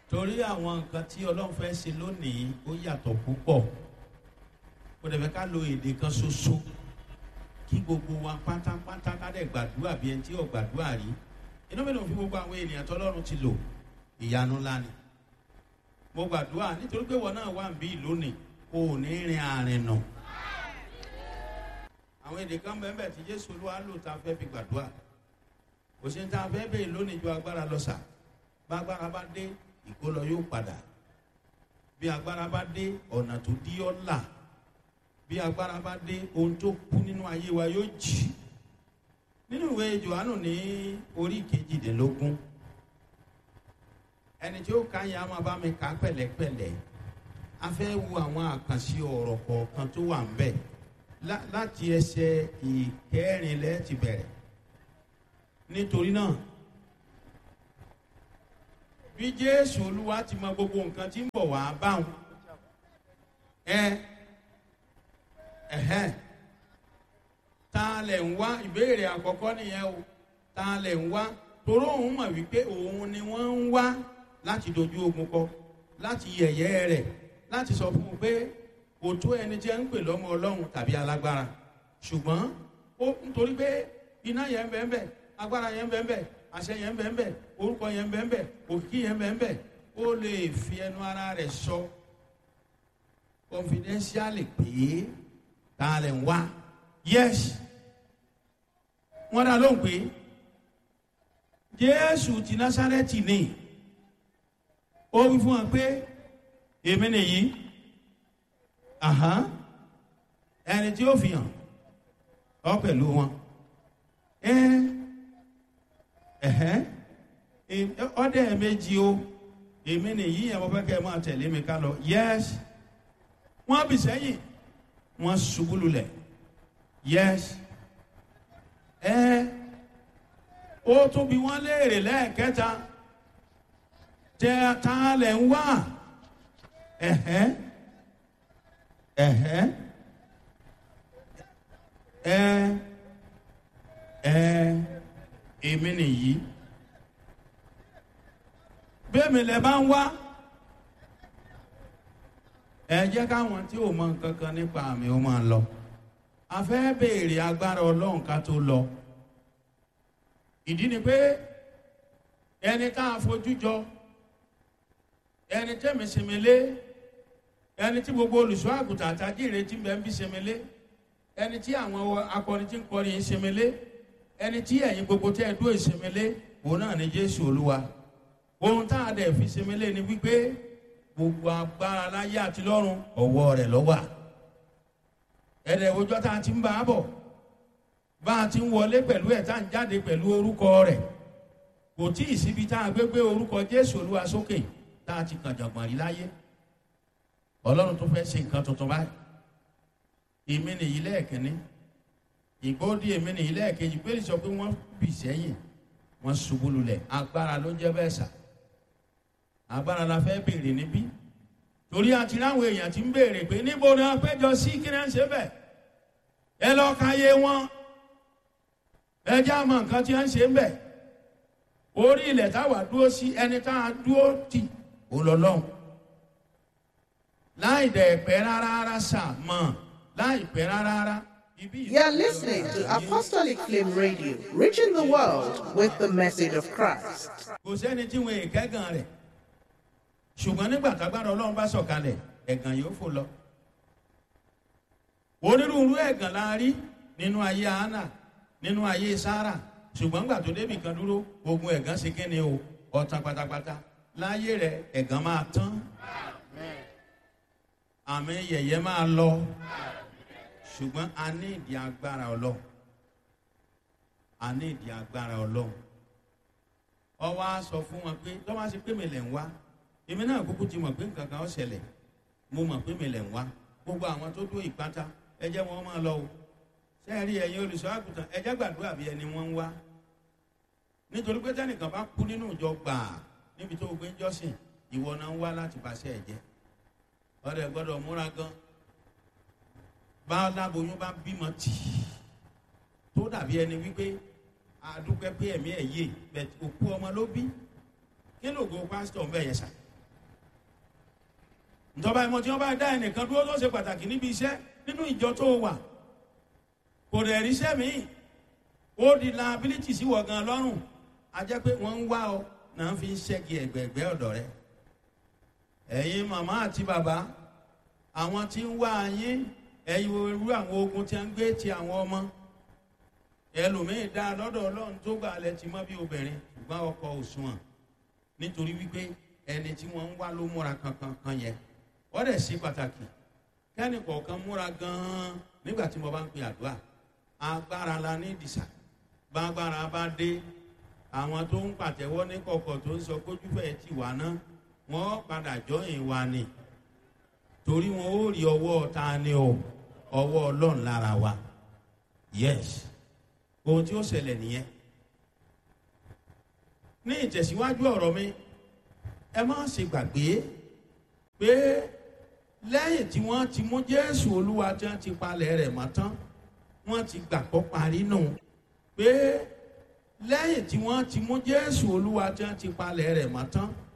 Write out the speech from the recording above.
torí àwọn nǹkan tí ọlọ́run fẹ́ ṣe lónìí ó yàtọ̀ púpọ̀ kò dẹ̀ fẹ́ ká lo èdè kan ṣoṣo kí gbogbo wa pátápátá ká dẹ̀ gbàdúrà bí ẹni tí ò gbàdúrà rí inú mi ló fi gbogbo àwọn ènìyàn tọ́lọ́run ti lò ìyanu ńlá ni mo gbàdúrà nítorí pé wọn náà wà ń bí lónìí o ò ní rin àárín nà àwọn èdè kan bẹ́ẹ̀ bẹ́ẹ̀ tí jésù olúwa lò tá a fẹ́ fi gbàdúrà kò sí ní tá a fẹ́ bẹ́ẹ̀ lónìí ju agbára lọ sà bá agbára bá dé ìkólọ yóò padà bí agbára bá dé ọ̀nà tó dí ọ́ là bí agbára bá dé ohun tó kú nínú ayé wa yóò jì nínú ìwé johannu ní orí kejìdínlógún ẹni tí ó ka yẹn a máa bá mi kà pẹ̀lẹ́pẹ̀lẹ́ a fẹ́ wo àwọn àkànṣe ọ̀rọ̀ kọ̀ọ̀kan tó wà ń bẹ̀ láti ẹsẹ̀ ìkẹrin lẹ́ẹ̀ ti bẹ̀rẹ̀ nítorí náà bí jésù olúwa ti mọ gbogbo nǹkan tí ń bọ̀ wá báwọn ẹ ẹhẹn ta lẹ̀ ń wá ìbéèrè àkọ́kọ́ nìyẹn o ta lẹ̀ ń wá toró òun mọ̀ wípé òun ni wọ́n ń wá láti dojú ogun kọ láti yẹ̀yẹ́ rẹ̀ láti sọ fún un pé kò tó ẹni tí ẹ ń pè lọ́mọ ọlọ́run tàbí alágbára ṣùgbọ́n ó nítorí pé iná yẹn ń bẹ́ẹ̀ bẹ́ẹ̀ agbára yẹn ń bẹ́ẹ̀ bẹ́ẹ̀ àṣẹ yẹn ń bẹ́ẹ̀ bẹ́ẹ̀ orúkọ yẹn ń bẹ́ẹ̀ bẹ́ẹ̀ òkìkí yẹn ń bẹ́ẹ̀ bẹ́ẹ̀ ó lè fi ẹnu ara rẹ̀ sọ confidentially pé ta lẹ̀ ń wá yes wọ́n dá lóhùn pé jésù ti násárẹ́tì ni ó wí fún wa pé èmi nìyí ẹni tí ó fi hàn ọ pẹ̀lú wọn ọdẹ méjì o èmi nìyí yẹn mo fẹ́ kẹ́ ẹ máa tẹ̀lé mi ká lọ yes wọ́n bì sẹ́yìn wọ́n ṣubú lulẹ̀ yes ẹ ó tún bí wọ́n léèrè lẹ́ẹ̀kẹta tẹ ta lẹ̀ ń wá ẹ̀hẹ́ ẹ̀hẹ́ ẹ ẹ èmi nìyí bẹ́ẹ̀mi lẹ bá ń wá ẹ jẹ́ káwọn tí ò mọ nǹkan kan nípa àmì ó máa lọ a fẹ́ béèrè agbára ọlọ́run ká tó lọ ìdí ni pé ẹni tá a fojú jọ ẹni tẹ́mi sèmélé ẹni tí gbogbo olùṣọ́ àgùntàn àtàjì ìrètí bẹ́ẹ̀ ń bí sèmélé ẹni tí àwọn akọrin tí ń kọrin sèmélé ẹni tí ẹ̀yin gbogbo tẹ́ ẹ dúró sèmélé òun náà ni jésù olúwa ohun tá a dẹ̀ fi sèmélé ni wípé gbogbo agbára láyé àti lọ́run ọ̀wọ́ rẹ̀ lọ́wọ́ ẹ̀rẹ̀ òjọ́ tá a ti ń bá a bọ̀ bá a ti ń wọlé pẹ̀lú ẹ̀ tá a ń jáde pẹ̀lú orúkọ rẹ̀ kò tí ì síbi tá a gbé gbé orúkọ jésù olúwa sókè tá a ti kàn jọ̀gbọ̀n rí láyé ọlọ́run tó fẹ́ ṣe nǹkan tuntun báyìí èmi nìyí lẹ́ẹ̀kínní ìgbóòdì èmi nìyí lẹ́ẹ̀kejì pé sọ pé wọ́n bì sẹ́yìn wọ́n ṣubú lulẹ̀ agbára ló jẹ́ bẹ́ẹ̀ sà agbára la fẹ́ béèrè níbí torí àti láwọn èèyàn ti ń béèrè pé níbo ni wọ́n péjọ sí kí ni wọ́n ṣe bẹ̀ ẹ lọ ka yé wọn ẹ já mọ nǹkan tí wọ́n ṣe ń bẹ̀ orí ilẹ̀ táwa dúró sí ẹni tá a dúró tì ó lọ lọ́hùn láì dẹ̀ pẹ́ rárá rárá sà mọ̀ láì pẹ́ rárá rárá. You're listening to Apostolic Flame Radio, reaching the world with the message of Christ. kò sẹ́ni tí wọn èkẹ́gàn rẹ̀ ṣùgbọ́n nígbà tágbára ọlọ́run bá sọ̀kalẹ̀ ẹ̀gàn yóò fò lọ. onírúurú ẹ̀gàn la rí nínú ayé hánà nínú ayé sára ṣùgbọ́n nígbà tó débì kan dúró ogun ẹ̀gàn ṣe kíni o ọ̀tàn pátápátá láyé rẹ̀ ẹ̀gàn máa tán àmì yẹ̀yẹ́ máa lọ ṣùgbọ́n a ní ìdí agbára ọlọ́run a ní ìdí agbára ọlọ́run ọwọ́ á sọ fún wọn pé tọ́wọ́ á ṣe pé mi lẹ̀ ń wá èmi náà kúkú ti mọ̀ pé nǹkan kan ó ṣẹlẹ̀ mo mọ̀ pé mi lẹ̀ ń wá gbogbo àwọn tó dó ìpátá ẹ jẹ́ wọn máa lọ o sẹ́ẹ̀rí ẹ̀yin olùṣọ́ àgùntàn ẹ jẹ́ gbàdúrà bí ẹni wọ́n ń wá nítorí pé tẹ́nìkan bá kú nínú ìjọ gbàà níbi tó gbé ń jọ́sìn ìwọ náà ń wá láti bàṣẹ ẹ̀jẹ̀ ọ̀rẹ́ gbọ́dọ̀ múra gan bá láboyún bá bímọ tì tó dàbí ẹni wípé àdúpẹ́ pé ẹ̀mí ẹ̀ yé bẹ̀t òkú ọmọ ló bí kí ló go pásítọ̀ ń bẹ̀ yẹn sà ìjọba ìmọ̀ tí wọ́n bá dá ẹnìkan dúró tó ṣe pàtàkì níbi iṣẹ́ nínú ìjọ tó wà kò dẹ̀ ríṣẹ́ míì ó di liability sí wọ̀ gan lọ́rùn a jẹ́ pé wọ́n ń wá ọ náà fi ń ṣẹ́gi ẹ̀gbẹ̀gbẹ́ ọ̀dọ̀ rẹ ẹ̀yin màmá àti bàbá àwọn tí ń wá yín ẹ̀yin irú àwọn ogun tí wọ́n ń gbé ti àwọn ọmọ ẹlòmíín dá lọ́dọ̀ ọlọ́run tó gbà lẹ ti mọ́ bí obìnrin ṣùgbọ́n ọkọ òṣùwọ̀n nítorí wípé ẹni tí wọ́n ń wá ló múra kankan kan yẹn wọ́n dẹ̀ ṣe pàtàkì kẹ́ni kọ̀ọ̀kan múra gan-an nígbà tí mo bá ń pe àdúrà agbára la ní ìdìsà gbàgbára bá dé àwọn tó ń pàtẹ́wọ́ ní kọ̀kọ̀ tó ń sọ kójúfẹ́ ti wà ná wọ́n padà jọyìn wa ni torí wọn ó rí ọwọ́ ta ni o ọwọ́ ọlọ́run lára wa yes ohun tí ó ṣẹlẹ̀ nìyẹn ní ìtẹ̀síwájú ọ̀rọ̀ mi ẹ má ṣe gbàgbé pé lẹ́yìn tí wọ́n ti mú jésù olúwa tí wọ́n ti palẹ̀ rẹ̀ mọ́ tán wọ́n ti gbàgbọ́ parí nù pé lẹ́yìn tí wọ́n ti mú jésù olúwa tí wọ́n ti palẹ̀ rẹ̀ mọ́ tán